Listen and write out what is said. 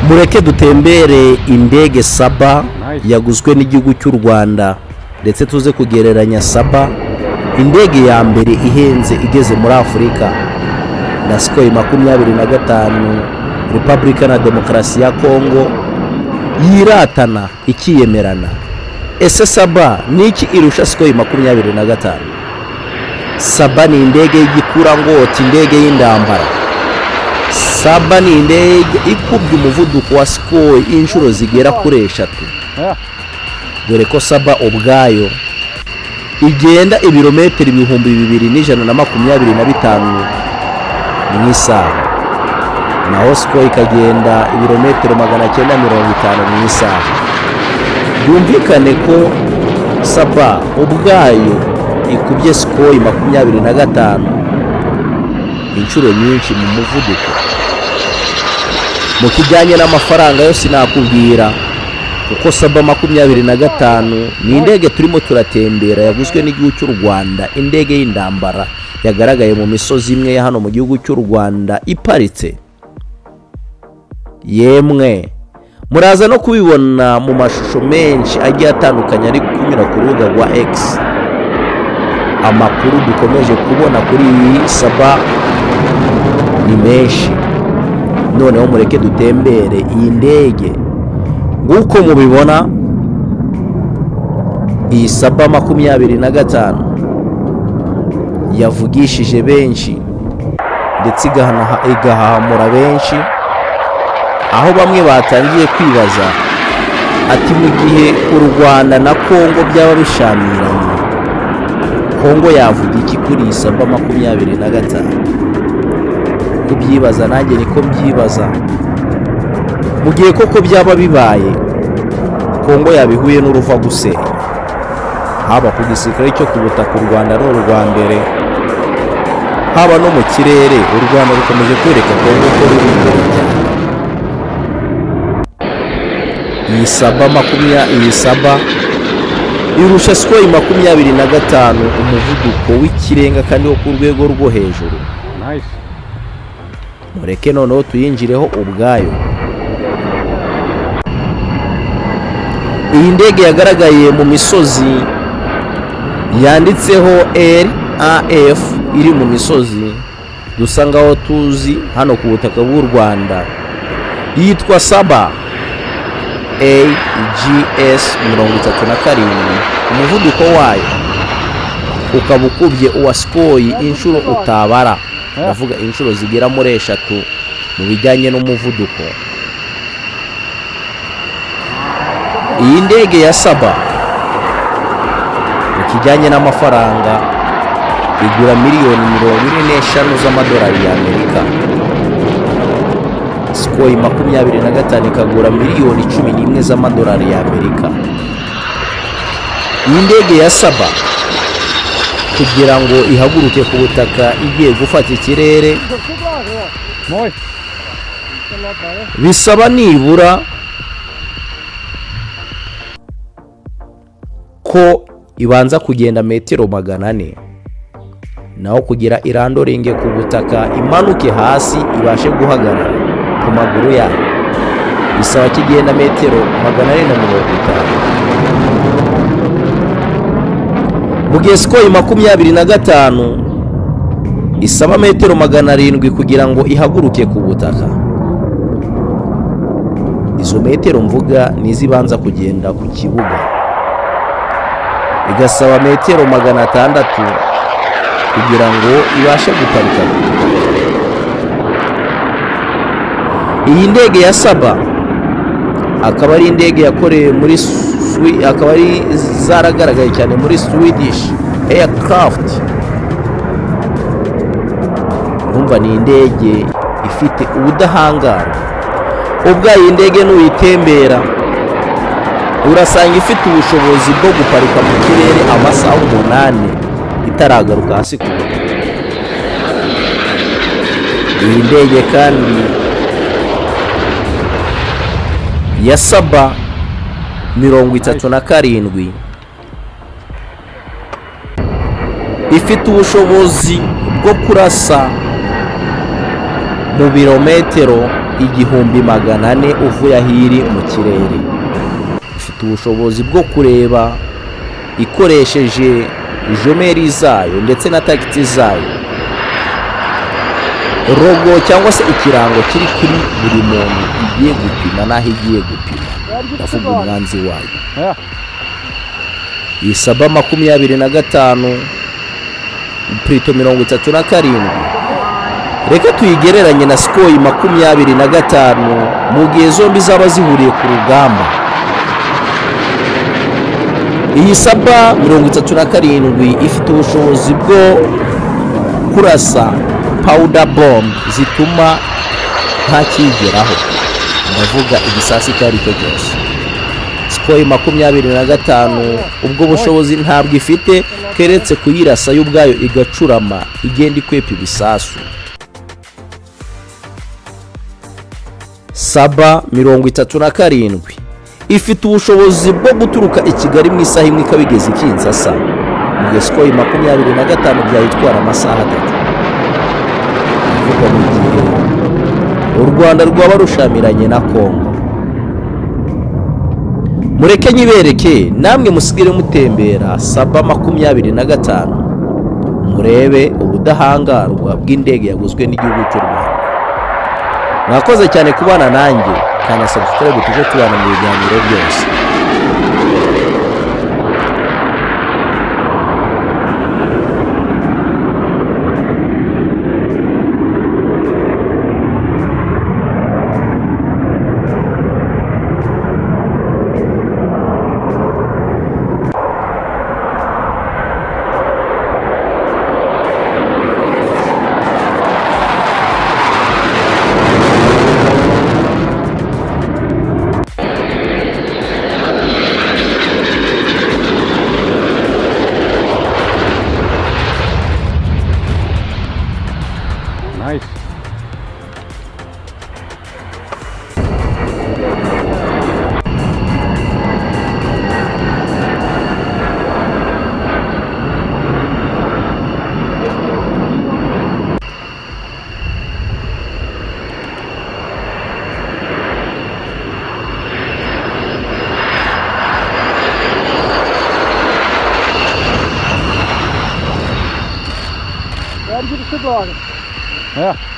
mureke dutembere indege saba yaguzwe n'igihugu cy'u rwanda ndetse tuze kugereranya saba indege ya mbere ihenze igeze muri afurika na sikoro makumyabiri na gatanu repubulika na demokarasi ya kongo yiratana ikiyemerana ese saba ni iki irusha sikoro makumyabiri na gatanu saba ni indege y'igikurangoto indege y'indambara saba ni indege ikubye umuvuduko wa sikoro inshuro zigera kuri eshatu dore ko saba ubwayo igenda ibirometero ibihumbi bibiri n'ijana na makumyabiri na bitanu mu isaha naho sikoro ikagenda ibirometero magana cyenda mirongo itanu mu isaha byumvikane ko saba ubwayo ikubye sikoro makumyabiri na gatanu inshuro nyinshi mu muvuduko mu kijyanye n'amafaranga yo sinakubwira kuko saba makumyabiri na gatanu ni indege turimo turatembera yaguzwe n'igihugu cy'u rwanda indege y'indambara yagaragaye mu misozi imwe ya hano mu gihugu cy'u rwanda iparitse yemwe muraza no kubibona mu mashusho menshi agiye atandukanye ari kunyura ku rubuga rwa x amakuru dukomeje kubona kuri iyi saba ni menshi noneho mureke dutembere iyi ndege nk'uko mubibona iyi saba makumyabiri na gatanu yavugishije benshi ndetse igahamura benshi aho bamwe batangiye kwibaza ati mu gihe u rwanda na kongo byaba bishamiranye kongo yavuga iki kuri iyi saba makumyabiri na gatanu kubyibaza nanjye niko mbyibaza mu gihe koko byaba bibaye kongo yabihuye n'uruva gusenya haba ku gisirikare cyo ku butaka u rwanda ni urwa mbere haba no mu kirere u rwanda rukomeje kwereka kongo ko ruri imbere cyane iyi saba makumyabiri iyi saba irusha sikoro makumyabiri na gatanu umuvuduko w'ikirenga kandi wo ku rwego rwo hejuru mureke noneho tuyinjireho ubwayo iyi ndege yagaragaye mu misozi yanditseho raf iri mu misozi dusa ngaho tuzi hano ku butaka bw'u rwanda yitwa saba ags mirongo itatu na karindwi umuvuduko wayo ukaba ukubye uwa sikoyi inshuro utabara ndavuga inshuro zigera muri eshatu mu bijyanye n'umuvuduko iyi ndege ya saba mu kijyanye n'amafaranga igura miliyoni mirongo ine n'eshanu z'amadolari y'amerika sikoyi makumyabiri na gatanu ikagura miliyoni cumi n'imwe z'amadolari y'amerika iyi ndege ya saba kugira ngo ihaguruke ku butaka igiye gufata ikirere bisaba nibura ko ibanza kugenda metero magana ane naho kugira irandoringe ku butaka imanuke hasi ibashe guhagarara ku maguru yayo bisaba ko igenda metero magana ane na mirongo itanu mu gihe sikoro makumyabiri na gatanu isaba metero magana arindwi kugira ngo ihaguruke ku butaka izo metero mvuga ni izibanza kugenda ku kibuga igasaba metero magana atandatu kugira ngo ibashe guparika iyi ndege ya saba akaba ari indege yakorewe muri akaba ari zaragaragaye cyane muri swedish aircraft urumva ni indege ifite ubudahangarwa ubwayo indege n'uyitembera urasanga ifite ubushobozi bwo guparika mu kirere amasaha umunani itaragaruka hasi ku butaka iyi ndege kandi ya saba mirongo itatu na karindwi ifite ubushobozi bwo kurasa mu birometero igihumbi magana ane uvuye aho iri mu kirere ifite ubushobozi bwo kureba ikoresheje jomeri zayo ndetse na tagiti zayo rogo cyangwa se ikirango kiri kuri buri muntu igiye gupima n'aho igiye gupima ndavuga umwanzi wayo iyi saba makumyabiri na gatanu purito mirongo itatu na karindwi reka tuyigereranye na sikoyi makumyabiri na gatanu mu gihe zombi zaba zihuriye ku rugamba iyi saba mirongo itatu na karindwi ifite ubushobozi bwo kurasa pawuda bomb zituma ntakigeraho ndavuga igisasi icyo ari cyo cyose sikoyi makumyabiri na gatanu ubwo bushobozi ntabwo ifite keretse kuyirasa yo ubwayo igacurama igenda ikwepa ibisasu saba mirongo itatu na karindwi ifite ubushobozi bwo guturuka i kigali mu isaha imwe ikaba igeze i Kinshasa mu gihe sikoyi makumyabiri na gatanu byayitwara amasaha atatu mu gihe u rwanda rwaba rushamiranye na kongo mureke nyibereke namwe musigire mutembera saba makumyabiri na gatanu murebe ubudahangarwa bw'indege yaguzwe n'igihugu cy'u rwanda mwakoze cyane kubana nanjye kandi sabusitirebe tujye tubana mu biganiro byose Vergi bir şey doğar. He.